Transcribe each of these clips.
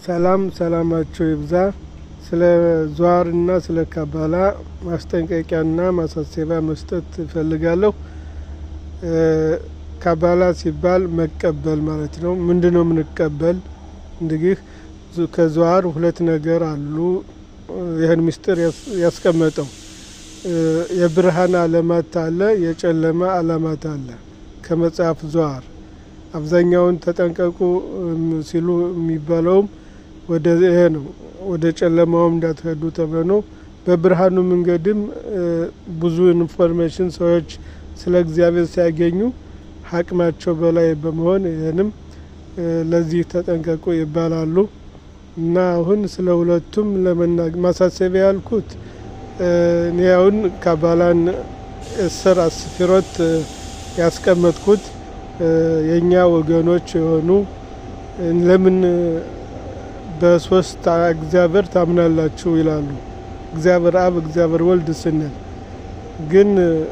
ሰላም ሰላማቸው ይብዛ። ስለ ዟርና ስለ ካባላ ማስጠንቀቂያና ማሳሰቢያ መስጠት እፈልጋለሁ። ካባላ ሲባል መቀበል ማለት ነው። ምንድን ነው የምንቀበል? እንግዲህ ከዟር ሁለት ነገር አሉ። ይህን ምስጢር ያስቀመጠው የብርሃን አለማት አለ፣ የጨለማ አለማት አለ። ከመጽሐፍ ዟር አብዛኛውን ተጠንቀቁ ሲሉ የሚባለውም ወደ ይሄ ነው። ወደ ጨለማውም እንዳትሄዱ ተብሎ ነው። በብርሃኑ መንገድም ብዙ ኢንፎርሜሽን ሰዎች ስለ እግዚአብሔር ሲያገኙ አቅማቸው በላይ በመሆን ይህንም ለዚህ ተጠንቀቁ ይባላሉ። እና አሁን ስለ ሁለቱም ለመናገር ማሳሰቢያ ያልኩት እኔ አሁን ካባላን እስር አስፊሮት ያስቀመጥኩት የእኛ ወገኖች የሆኑ ለምን በሶስት እግዚአብሔር ታምናላችሁ ይላሉ። እግዚአብሔር አብ፣ እግዚአብሔር ወልድ ስንል ግን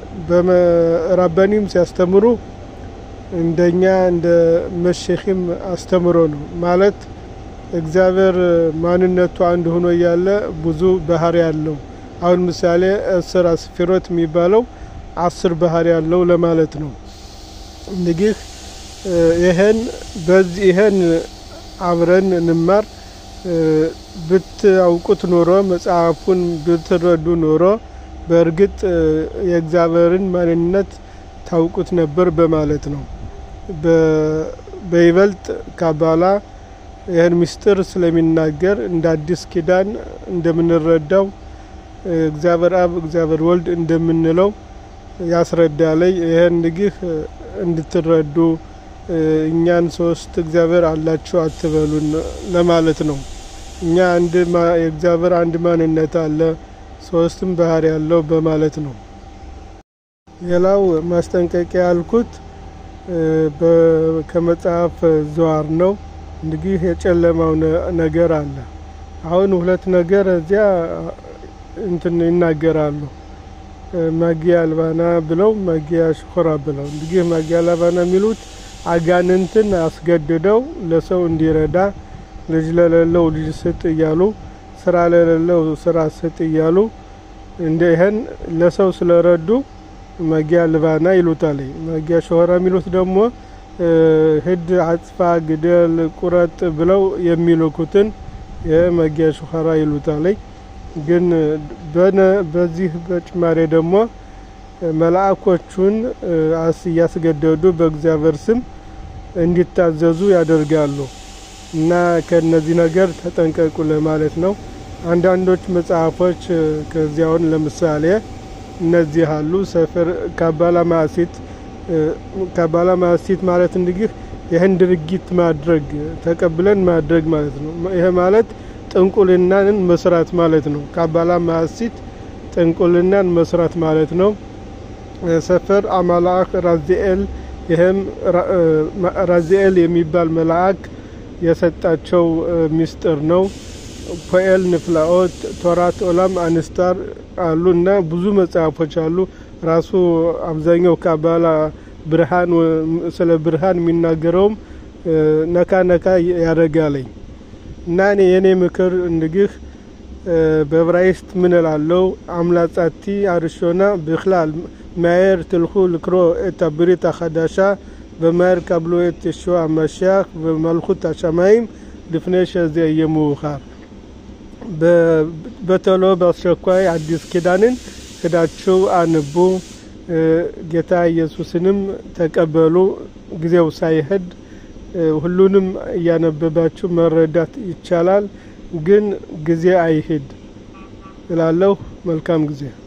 በራባኒም ሲያስተምሩ እንደኛ እንደ መሸኺም አስተምሮ ነው ማለት እግዚአብሔር ማንነቱ አንድ ሆኖ እያለ ብዙ ባህሪ ያለው አሁን ምሳሌ አስር አስፊሮት የሚባለው አስር ባህሪ ያለው ለማለት ነው። እንግዲህ ይህን በዚህ ይህን አብረን እንማር ብታውቁት ኖሮ መጽሐፉን ብትረዱ ኖሮ በእርግጥ የእግዚአብሔርን ማንነት ታውቁት ነበር በማለት ነው። በይበልጥ ካባላ ይህን ምስጢር ስለሚናገር እንደ አዲስ ኪዳን እንደምንረዳው እግዚአብሔር አብ እግዚአብሔር ወልድ እንደምንለው ያስረዳለይ። ይህን እንግዲህ እንድትረዱ እኛን ሶስት እግዚአብሔር አላችሁ አትበሉን ለማለት ነው። እኛ አንድ የእግዚአብሔር አንድ ማንነት አለ፣ ሶስትም ባህሪ ያለው በማለት ነው። ሌላው ማስጠንቀቂያ ያልኩት ከመጽሐፍ ዘዋር ነው። እንግዲህ የጨለማው ነገር አለ። አሁን ሁለት ነገር እዚያ እንትን ይናገራሉ። ማጊያ አልባና ብለው ማጊያ ሽኮራ ብለው እንግዲህ ማጊያ አልባና የሚሉት አጋንንትን አስገድደው ለሰው እንዲረዳ ልጅ ለሌለው ልጅ ስጥ እያሉ ስራ ለሌለው ስራ ስጥ እያሉ እንደ ይህን ለሰው ስለረዱ ማጊያ ልባና ይሉታል። ማጊያ ሸሆራ የሚሉት ደግሞ ሂድ፣ አጥፋ፣ ግደል፣ ቁረጥ ብለው የሚልኩትን የማጊያ ሸሆራ ይሉታል። ግን በዚህ በጭማሬ ደግሞ መልአኮቹን እያስገደዱ በእግዚአብሔር ስም እንዲታዘዙ ያደርጋሉ። እና ከነዚህ ነገር ተጠንቀቁ ለማለት ነው። አንዳንዶች መጽሐፎች ከዚያውን ለምሳሌ እነዚህ አሉ። ሰፈር ካባላ ማሲት ካባላ ማሲት ማለት እንግዲህ ይህን ድርጊት ማድረግ ተቀብለን ማድረግ ማለት ነው። ይሄ ማለት ጥንቁልናን መስራት ማለት ነው። ካባላ ማሲት ጥንቁልናን መስራት ማለት ነው። ሰፈር አማላክ ራዚኤል ይህም ራዚኤል የሚባል መልአክ የሰጣቸው ሚስጥር ነው። ፖኤል ንፍላኦት፣ ቶራት ኦላም አንስታር አሉ እና ብዙ መጽሐፎች አሉ። ራሱ አብዛኛው ካባላ ብርሃን ስለ ብርሃን የሚናገረውም ነካ ነካ ያደርጋለኝ እና እኔ የኔ ምክር እንግዲህ በዕብራይስጥ ምን እላለሁ? አምላጻቲ አርሾና ብክላል ማየር ትልኩ ልክሮ את הברית החדשה ומהר קבלו את ישוע המשיח ומלכות השמיים לפני שזה יהיה מאוחר። በቶሎ በአስቸኳይ አዲስ ኪዳንን ሄዳችሁ አንቡ፣ ጌታ ኢየሱስንም ተቀበሉ። ጊዜው ሳይሄድ ሁሉንም እያነበባችሁ መረዳት ይቻላል፣ ግን ጊዜ አይሄድ እላለሁ። መልካም ጊዜ